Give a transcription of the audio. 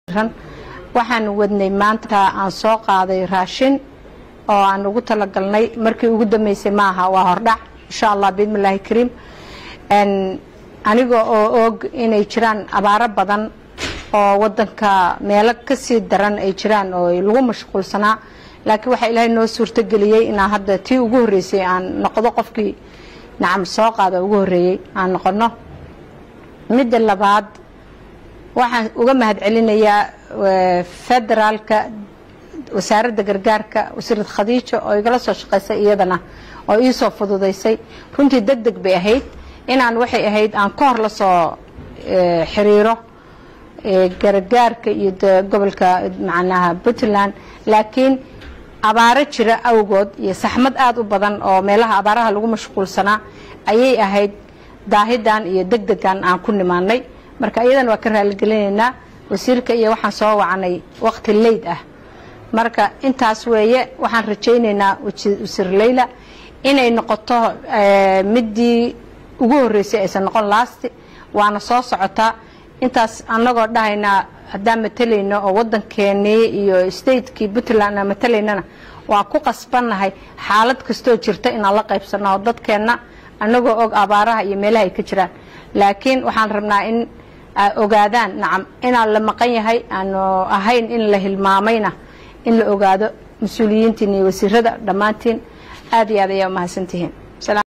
waxaan wadnay maanta aan soo qaaday raashin oo aan ugu talagalnay markii ugu dambeysay maaha waa hordhac insha allah biidnillaahi kariim aniga oo og inay jiraan abaaro badan oo wadanka meelo kasii daran ay jiraan oo lagu mashquulsanaa laakiin waxaa ilaahay noo suurtogeliyey inaan hadda tii ugu horreysay aan noqdo qofkii nacam soo qaada ugu horreeyey aan noqono midda labaad waxaan uga mahad celinayaa federaalka wasaaradda gargaarka wasiirad khadiijo oo igala soo shaqaysay iyadana oo iisoo fududaysay runtii deg deg bay ahayd inaan waxay ahayd aan ka hor la soo xiriiro gargaarka iyo gobolka macnaha puntland laakiin abaaro jira awgood iyo saxmad aada u badan oo meelaha abaaraha lagu mashquulsanaa ayay ahayd daahidan iyo deg degan aan ku nimaanay marka iyadana waa ka raaligelinaynaa wasiirka iyo waxaan soo wacanay waqti leyd ah marka intaas weeye waxaan rajaynaynaa wasiir leyla inay noqoto midii ugu horreysay aysan noqon laasti waana soo socotaa intaas annagoo dhahaynaa haddaan matalayno oo waddankeenii iyo statekii puntland aan matalaynana waa ku qasbannahay xaalad kastoo jirta inaan la qaybsanno oo dadkeenna annagoo og abaaraha iyo meelaha ay ka jiraan laakiin waxaan rabnaa in ogaadaan nacam inaan la maqan yahay aanu ahayn in la hilmaamayna in la ogaado mas-uuliyiintiin iyo wasiirada dhammaantiin aad iyo aad ayaa umahadsantihiin